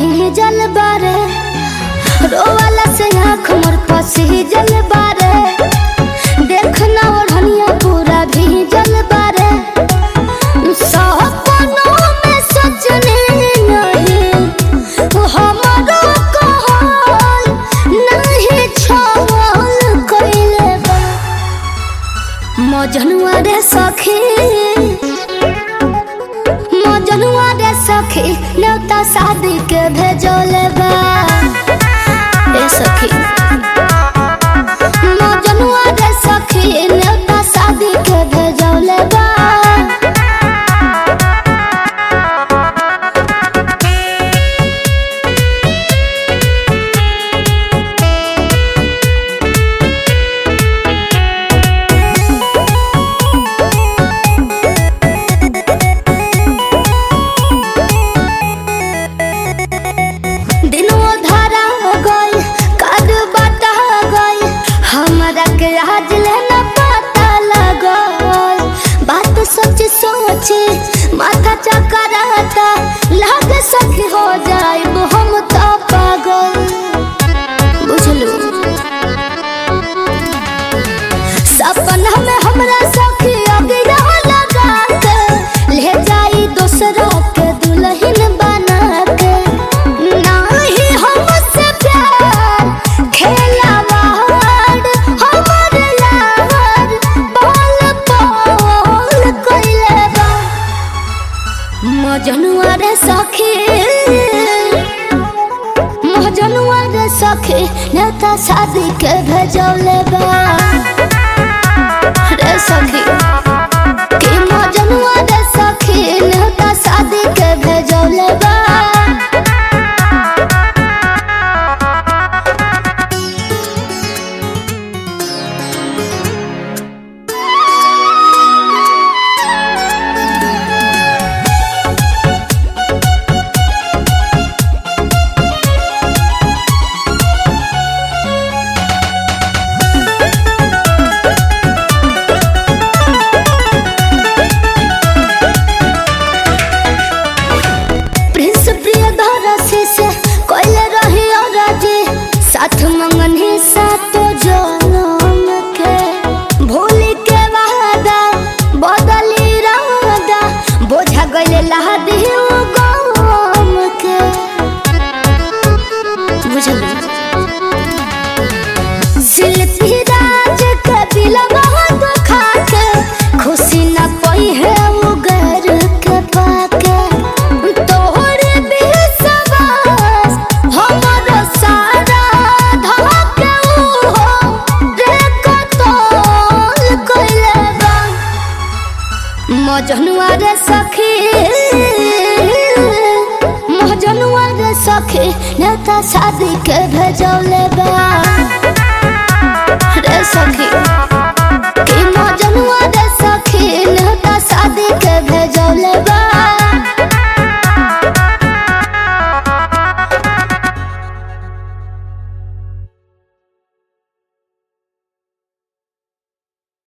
भीजल बारे रोवाला से आँख मोर पसीजल बारे देखना ओढ़निया पूरा भीजल बारे सपनों में सजने नहीं हमारो कहल नहीं छल कइले बा मजनुआ रे सखी मजनुआ रे सखी न्योता शादी के भेजले बा ए सखी मजनुआ रे सखी न्योता शादी के भेजले बा दिनों धारा गई कद बता गई हमरा के आज लेना पता लगल बात सच सोचे माथा चकराता लागे सखी हो जाए हम तो पागल बुझलू सपना में हमरा सखी अगिरा लगा के ले जाई दूसरा के दुल्हन बना के नाही हमसे प्यार खेलावाड़ हमर लाड़ बोल बोल कइले बा मजनुआ रे सखी मजनुआ रे सखी नेता शादी के भेजौले बा रे सखी कि मजनुआ रे सखी नेता शादी के भेजौले बा प्रिंस प्रियदर्शी से कोइले रही राजी साथ मंगन ही सातो जनम के भूली के वादा बदली रादा बोझा गइले लहदी गम के बुझलू शिल्पी राज के दिलवा दुखा के खुशी न पई है उगर के पाके तोहरे विश्वास हमर सारा धके उहो रे कतल कइले बा मजनुआ रे सखी मजनुआ रे सखी नेता शादी के भेजौले बा रे सखी कि मजनुआ रे सखी नेता शादी के भेजौले बा